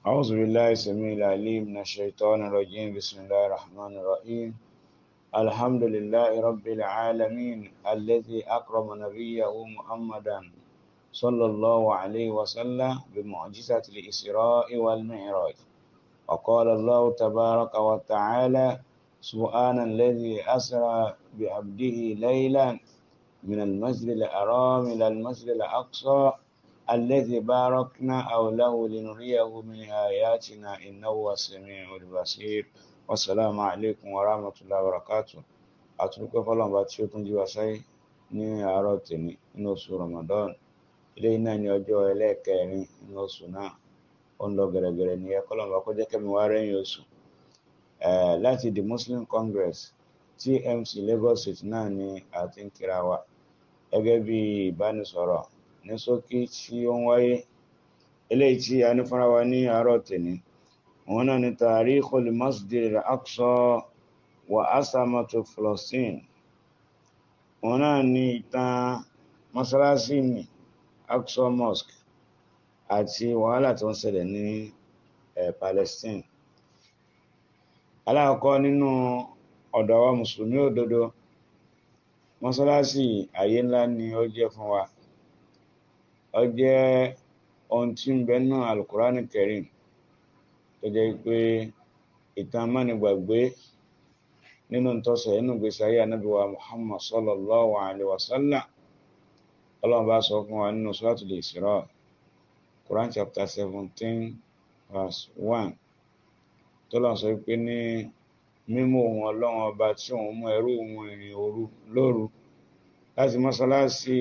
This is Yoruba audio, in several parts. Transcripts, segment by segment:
أعوذ بالله السميع العليم من الشيطان الرجيم بسم الله الرحمن الرحيم الحمد لله رب العالمين الذي أكرم نبيه محمدا صلى الله عليه وسلم بمعجزة الإسراء والمعراج وقال الله تبارك وتعالى سبحان الذي أسرى بعبده ليلا من المسجد الحرام إلى المسجد الأقصى الذي باركنا حوله لنريه من آياتنا إنه هو السميع البصير والسلام عليكم ورحمة الله وبركاته àtúnkọ́ fọlọ́n bá tí ó tún jí wa sáyé ní àárọ̀ tèmi nínú oṣù Ramadan ilé iná ní ọjọ́ ẹlẹ́ẹ̀kẹrin nínú oṣù náà ó ń lọ gẹ̀rẹ́gẹ̀rẹ́ ní ẹ kọ́lọ́n bá kó jẹ́ kẹ́mi wá rẹ́yìn oṣù láti the Muslim Congress TMC Lagos State náà ni a ti ń kíra wa gẹ́gẹ́ bí ìbánisọ̀rọ̀ ní ṣókí tí ó ń wáyé eléyìí tí a ní fúnra wa ní àárọ̀ tèmi òun náà ni tarikhul masjid al-aqsa wa asamatu Palestine òun náà ni ìtàn mọ́sálásí ní Aqsa Mosque àti wàhálà tó ń ṣẹlẹ̀ ní Palestine alákọ̀ọ́kọ́ nínú ọ̀dọ̀ wa mùsùlùmí òdodo mọ́sálásí àyè ńlá ni ó jẹ́ fún wa ó jẹ́ ohun tí ń bẹ nínú alukurani Karim tó jẹ́ pé ìtàn mánigbàgbé nínú ntọ́sẹ̀ inú gbèsè ayé anábì wa Muhammad sallallahu alaihi wasallam ọlọ́run bá sọ fún wa nínú Suratul Isra Quran chapter seventeen verse one tó lọ́n sọ pé ní mímú òun ọlọ́run ọba tí òun mú ẹrú òun ìrìn òru lóru láti mọ́sálásí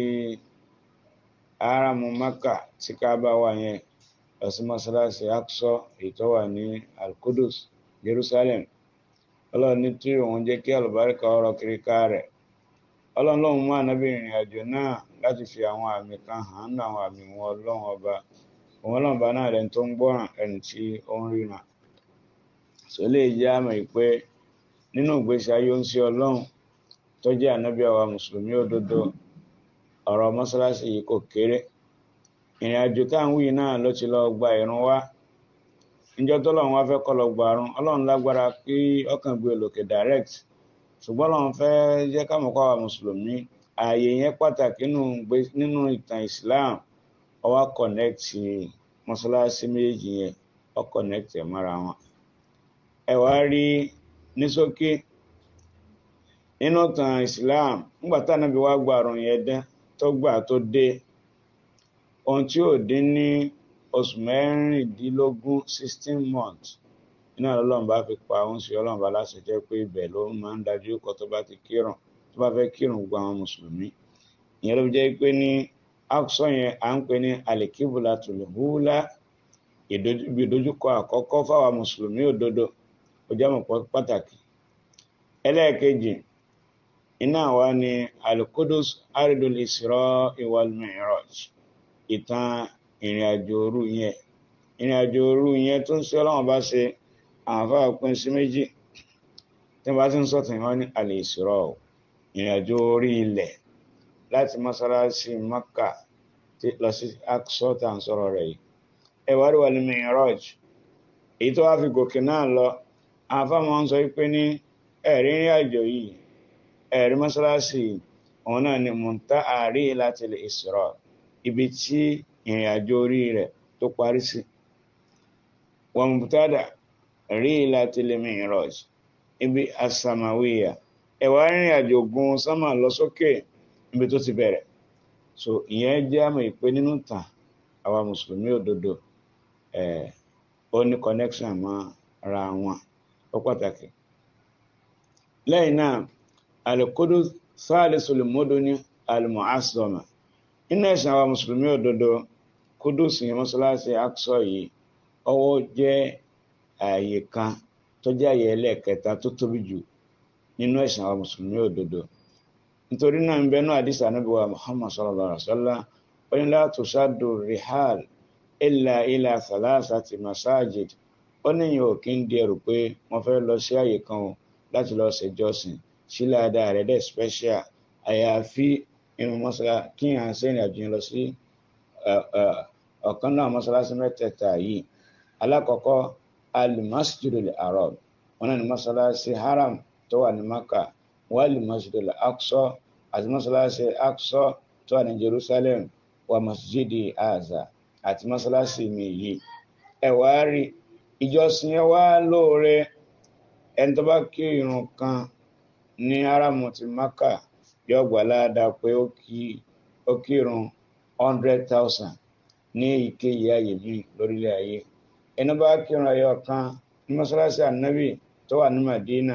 aramu Maka tí Kaaba wà yẹn lọ sí mọ́sálásí Aqsa èyí tó wà ní Al-Qudus Jerusalem ọlọ́run ní tí òun jẹ́ kí àlùbáríkà ọ̀rọ̀ kiri ká rẹ̀ ọlọ́run lòun mú ànábì ìrìn àjò náà láti fi àwọn àmì kan hàn ní àwọn àmì wọn ọlọ́run ọba òun ọlọ́run ọba náà rẹ̀ tó ń gbọ́ràn ẹni tí ó ń ríran sọ lè jẹ́ àmọ̀ pé nínú ìgbésí ayé ń sí ọlọ́run tó jẹ́ ànábì àwa mùsùlùmí òdodo ọ̀rọ̀ mọ́sálásí yìí kò kéré ìrìn àjò táwọn wí náà ló ti lọ gba ìrun wá níjọ́ tọ́lọ́run wá fẹ́ kọ́ lọ gbàrún ọlọ́run lágbára kí ọkàn gbé lòkè direct ṣùgbọ́n ọlọ́run fẹ́ jẹ́ káwọn kọ́ àwọn mùsùlùmí ààyè yẹn pàtàkì nínú ìtàn Islam ó wá connect mọ́sálásí méjì yẹn ó connect ẹ̀ mọ́ra wọn ẹ wá rí ní ṣókí nínú ìtàn Islam nígbà tá ànábì wá gbàrún yẹn dé tó gbà tó dé ohun tí ò dín ní oṣù mẹ́rìndínlógún sixteen months iná ọlọ́run bá fi pa òun sí ọlọ́run bá láṣẹ jẹ́ pé ibẹ̀ ló máa ń dájú kọ́ tó bá ti kírun tó bá fẹ́ kírun gba àwọn mùsùlùmí ìyẹn ló fi jẹ́ pé ní Aqsa yẹn à ń pè ní alikibulatul hula ibi ìdojúkọ àkọ́kọ́ fáwọn mùsùlùmí òdodo ó jẹ́ mọ̀ pàtàkì ẹlẹ́ẹ̀kejì iná wa ni al-Qudus aridul Isra wal Mi'raj ìtàn ìrìn àjò òru yẹn ìrìn àjò òru yẹn tó ń ṣe ọlọ́run bá ṣe àwọn afáà pín sí méjì tí wọ́n bá ti ń sọ̀tàn wọn ní al-Isra ìrìn àjò orí ilẹ̀ láti mọ́sálásí Makka lọ sí Aqsa tá à ń sọ̀rọ̀ rẹ̀ yìí ẹ̀wá rí wal Mi'raj èyí tó wá fi gòkè náà lọ àwọn afáà máa ń sọ pé ní ẹ̀rí ìrìn àjò yìí ẹ̀rí mọ́sálásí òun náà ni muntaha rihlatil Isra ibi tí ìrìn àjò orí rẹ̀ tó parí sí wọn mùtádà rihlatil Mi'raj ibi asamawiya ẹ̀wà ìrìn àjò gun sánmà lọ sókè ibi tó ti bẹ̀rẹ̀ so ìyẹn jẹ́ àmọ̀ ìpè nínú tàn àwa mùsùlùmí òdodo ẹ̀ ó ní connection mọ́ ara wọn ó pàtàkì lẹ́yìn náà al-Qudus salisul muduni al-mu'azzama nínú ẹ̀sìn àwa mùsùlùmí òdodo Kudus yẹn mọ́sálásí Aqsa yìí ọwọ́ jẹ́ ààyè kan tó jẹ́ ààyè ẹlẹ́ẹ̀kẹta tó tóbi jù nínú ẹ̀sìn àwa mùsùlùmí òdodo nítorí náà ń bẹ náà àdìsí ànábì wa Muhammad sallallahu alaihi wa sallam ó ní la tusaddu rihal illa ila thalathati masajid ó níyàn ò kí ń di ẹrù pé wọ́n fẹ́ lọ sí ààyè kan o láti lọ ṣèjọsìn sílẹ̀ adá rẹ̀ dẹ̀ special àyàfi inú mọ́sálá kí à ń sẹ́yìn àjò yẹn lọ sí ọ̀kan náà mọ́sálásí mẹ́tẹ̀ẹ̀ta yìí alákọ̀ọ́kọ́ al-masjidul haram wọn náà ní masalasi haram tó wà ní maka wà al-masjidul aqsa àti masalasi aqsa tó wà ní jerusalem wà masjidi aza àti masalasi mi yìí ẹ wá rí ìjọsìn ẹ wá lóore ẹni tó bá kí irun kan ní haramu ti maka yóò gbà ládàá pé ó kí ó kírun hundred thousand ní èyíkéyìí ààyè míì lórílẹ̀ ayé ẹni bá kírun ẹyọ kan ní mọ́ṣáláṣí ànábì tó wà ní Madina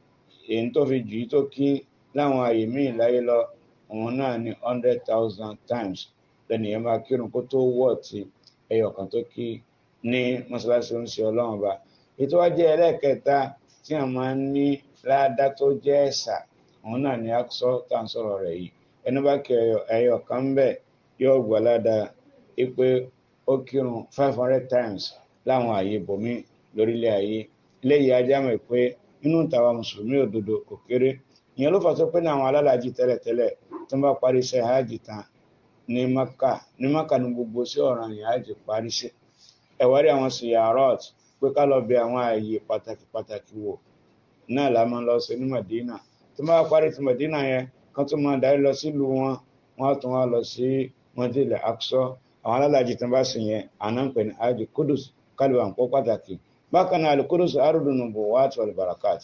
èyí tó fi jù í tó kí láwọn ààyè míì láyé lọ òun náà ní hundred thousand times lẹ́nu yẹn máa kírun kó tó wọ̀ tí ẹyọ kan tó kí ní mọ́ṣáláṣí oúnjẹ ọlọ́run bá ètò wa jẹ́ ẹlẹ́ẹ̀kẹta tí a máa ń ní ládàá tó jẹ́ ẹ̀sà òun náà ní Aqsa tá à ń sọ̀rọ̀ rẹ̀ yìí ẹni bá kí ẹyọ kan ń bẹ̀ yóò gbà ládàá pé ó kírun five hundred times láwọn ààyè bòmí lórílẹ̀ ayé eléyìí ajá mọ̀ pé inú tàwa mùsùlùmí òdodo kò kéré ìyẹn ló fà tó pé ní àwọn alálàájì tẹ́lẹ̀tẹ́lẹ̀ tó ń bá parí iṣẹ́ hajj tán ní maka ní maka ní gbogbo sí ọ̀ràn yìí hajj parí sí ẹ̀wárí àwọn siyarot pé ká lọ bẹ àwọn ààyè pàtàkì pàtàkì wò náà la máa lọ sí ní Madina tó bá parí ti Madina yẹn kán tó máa darí lọ sílùú wọn wọn á tún wá lọ sí mọ́tìlẹ̀ Aqsa àwọn alálàájì tó bá sì yẹn àná ń pè ní hajj kudus kálíwà ń pọ́ pàtàkì bákan náà alukudusu arúdùnú bò wá tó albarakat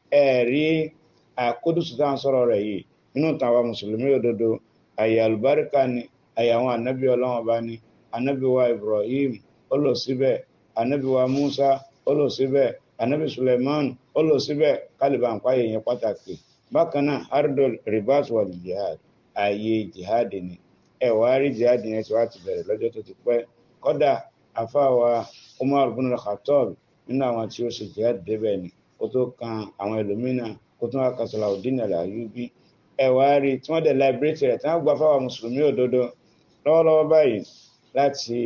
ẹ rí àkudusu tá à ń sọ̀rọ̀ rẹ̀ yìí nínú tàwa mùsùlùmí òdodo àyè alùbáríkà ni àyè àwọn ànábì ọlọ́wọ́n bá ní ànábì wa Ibrahim ó lọ síbẹ̀ ànábì wa Musa ó lọ síbẹ̀ ànábì Suleiman ó lọ síbẹ̀ kálíbà ń pààyè yẹn pàtàkì bákan náà ardol ribat wal jihad àyè jihad ni ẹ wàá rí jihad yẹn tí wàá ti bẹ̀rẹ̀ lọ́jọ́ tó ti pẹ́ kọ́dà àfáàwà Umar bin al-Khattab nínú àwọn tí ó ṣe jihad débẹ̀ ni kó tó kan àwọn ẹlòmínà kó tó wá kan Salahuddin al-Ayyubi ẹ wá rí tí wọ́n dẹ̀ láìbírètì rẹ̀ tí wọ́n gba fáwọn mùsùlùmí òdodo lọ́wọ́lọ́wọ́ báyìí láti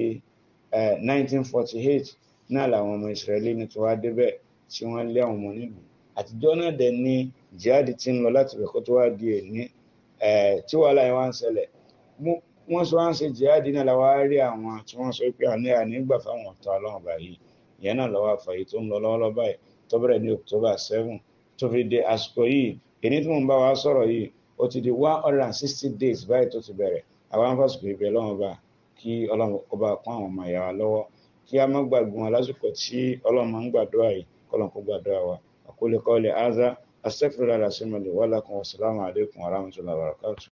1948 náà làwọn ọmọ Israẹli ní tí wọ́n á débẹ̀ tí wọ́n lé àwọn ọmọ nílùú àtijọ́ náà dẹ̀ ní jihad ti ń lọ láti bẹ̀ kó tó wá di èní tí wàhálà yẹn wá ń ṣẹlẹ̀ wọ́n sọ wọ́n ṣe jihadi náà làwọn á rí àwọn tí wọ́n sọ pé àní ànígbà fáwọn ọ̀tá ọlọ́run báyìí ìyẹn náà lọ́wọ́ àfàyè tó ń lọ lọ́wọ́lọ́wọ́ báyìí tó bẹ̀rẹ̀ ní October seven tó fi dé àsìkò yìí èyí tí mò ń bá wa sọ̀rọ̀ yìí ó ti di one hundred and sixty days báyìí tó ti bẹ̀rẹ̀ àwọn afásitì ìbẹ̀ lọ́wọ́ bá kí ọlọ́run kó bá kún àwọn ọmọ ìyá wa lọ́wọ́ kí a má gbàgbé wọn lásìkò tí ọlọ́run máa ń gbàdúrà yìí kọ́lọ́n kó gbàdúrà wa àkólé kọ́lé azá astaghfirullah alazim li wa lakum wa salamu alaykum wa rahmatullahi wa barakatuh.